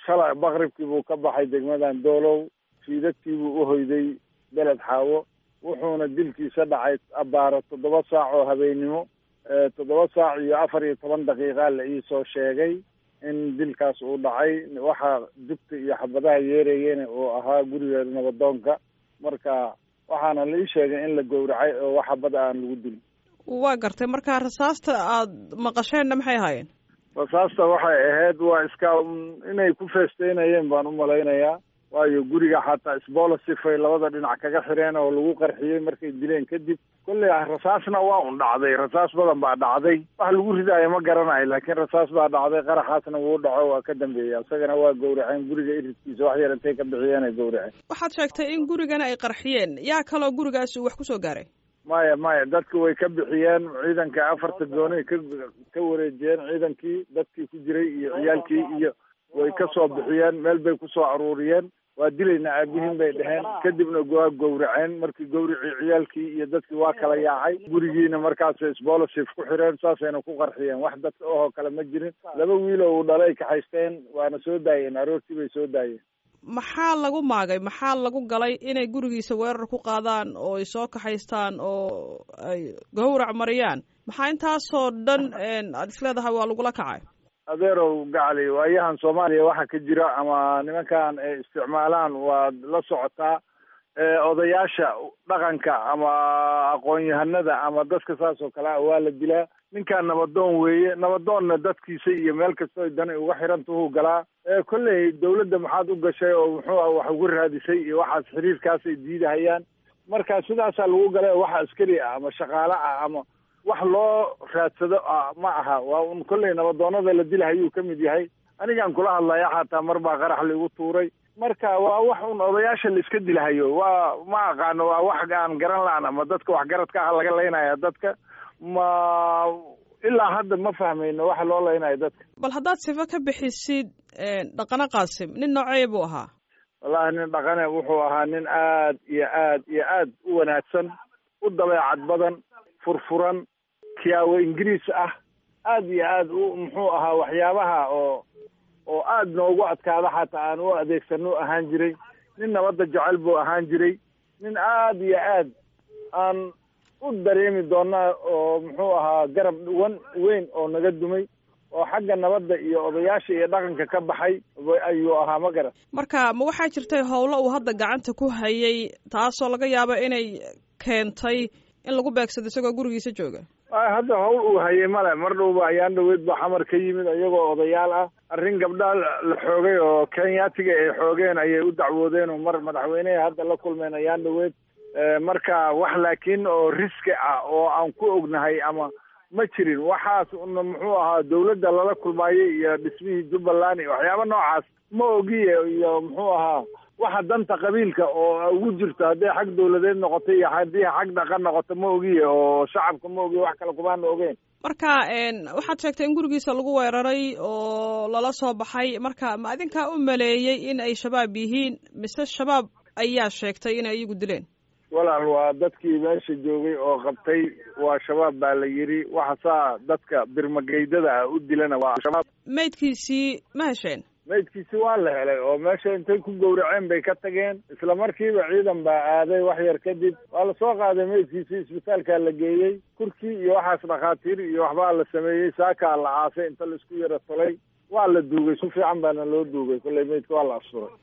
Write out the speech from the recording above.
shalay maqribkii buu ka baxay degmadan doolow fiidadkii buu u hoyday beled xaawo wuxuuna dilkiisa dhacay abbaaro toddoba saac oo habeennimo toddoba saac iyo afar iyo toban daqiiqa la iisoo sheegay in dilkaas uu dhacay waxaa dugta iyo xabadaha yeerayena uu ahaa guriga nabadoonka marka waxaana la ii sheegay in la gowracay oo wax xabad aan lagu dilin waa gartay marka rasaasta aad maqasheenna maxay ahaayeen rasaasta waxay ahayd waa iska inay ku feesteynayeen baan u malaynayaa waayo guriga xataa sbolasifay labada dhinac kaga xireen oo lagu qarxiyey markay dileen kadib kolley rasaasna waa un dhacday rasaas badan baa dhacday wax lagu ridaayo ma garanayo laakiin rasaas baa dhacday qaraxaasna wuu dhaco waa ka dambeeyey isagana waa gowraceen guriga iridkiisa wax yar intay ka bixiyeen ay gowraceen waxaad sheegtay in gurigana ay qarxiyeen yaa kaloo gurigaasi wax kusoo gaaray maya maya dadka way ka bixiyeen ciidanka afarta gooni ka ka wareejiyeen ciidankii dadkii ku jiray iyo ciyaalkii iyo way ka soo bixiyeen meel bay kusoo aruuriyeen waa dilayna aabihiin bay dheheen kadibna waa gowraceen markii gowricii ciyaalkii iyo dadkii waa kala yaacay gurigiina markaasay sbolasif ku xireen saasayna ku qarxiyeen wax dadka ohoo kale ma jirin laba wiil oo uu dhalay kaxaysteen waana soo daayeen aroortii bay soo daayeen maxaa lagu maagay maxaa lagu galay inay gurigiisa weerar ku qaadaan oo ay soo kaxaystaan oo ay gowrac mariyaan maxaa intaasoo dhan aad isleedahay waa lagula kacay adeerow gacali waayahan soomaaliya waxa ka jira ama nimankan ay isticmaalaan waad la socotaa odayaasha dhaqanka ama aqoon-yahanada ama dadka saas oo kale ah waa la dilaa ninkan nabadoon weeye nabadoonna dadkiisa iyo meel kastoo dani uga xirantuhuu galaa kolley dawladda maxaad u gashay oo muxuu ah wax ugu raadisay iyo waxaas xiriirkaasay diidahayaan marka sidaasaa lagu galay wax askari ah ama shaqaale ah ama wax loo raadsado ma aha waa un kolley nabadoonada la dilahayuu ka mid yahay anigaan kula hadlaya xataa mar baa qarax laigu tuuray marka waa wax un odayaasha la iska dilahayo waa ma aqaano waa wax aan garan la-an ama dadka waxgaradka ah laga laynaya dadka ma ilaa hadda ma fahmayno waxa loo laynayo dadka bal haddaad sifo ka bixisid dhaqano qaasim nin noocee buu ahaa wallahi nin dhaqane wuxuu ahaa nin aad iyo aad iyo aad u wanaagsan u dabeecad badan furfuran kiyaawo ingiriis ah aad iyo aad u muxuu ahaa waxyaabaha oo oo aad noogu adkaada xataa aan u adeegsano ahaan jiray nin nabadda jecel buu ahaan jiray nin aad iyo aad aan u dareemi doonaa oo muxuu ahaa garab wan weyn oo naga dumay oo xagga nabadda iyo odayaasha iyo dhaqanka ka baxay ayuu ahaa ma garan marka ma waxaa jirtay howlo uu hadda gacanta ku hayay taasoo laga yaabo inay keentay in lagu beegsado isagoo gurigiisa jooga hadda hawl uu hayay male mar dhowba ayaan dhaweyd ba xamar ka yimid iyagoo odayaal ah arrin gabdhaa la xoogay oo kenyaatiga ay xoogeen ayay u dacwoodeen oo mar madaxweyneha hadda la kulmeen ayaan dhaweyd marka wax laakiin oo riski ah oo aan ku ognahay ama ma jirin waxaas una muxuu ahaa dawladda lala kulmaayay iyo dhismihii jubbaland iyo waxyaaba noocaas ma ogiye iyo muxuu ahaa waxa danta qabiilka oo ugu jirto hadday xag dawladeed noqoto iyo haddii xag dhaqan noqoto ma ogiye oo shacabka ma ogiye wax kale kumaana ogeen marka waxaad sheegtay in gurigiisa lagu weeraray oo lala soo baxay marka ma adinkaa u maleeyey in ay shabaab yihiin mise shabaab ayaa sheegtay inay iyagu dileen walaal waa dadkii meesha joogay oo qabtay waa shabaab baa la yidhi waxa saa dadka birmageydada ah u dilana waa shabaab maydkiisii ma hesheen maydkiisi waa la helay oo meesha intay ku gowraceen bay ka tageen isla markiiba ciidan baa aaday wax yar kadib waa lasoo qaaday maydkiisi isbitaalkaa la geeyey kurkii iyo waxaas dhakhaatiir iyo waxbaa la sameeyey saakaa la aasay inta laisku yaro tolay waa la duugay si fiican baana loo duugay kolley maydka waa la asturay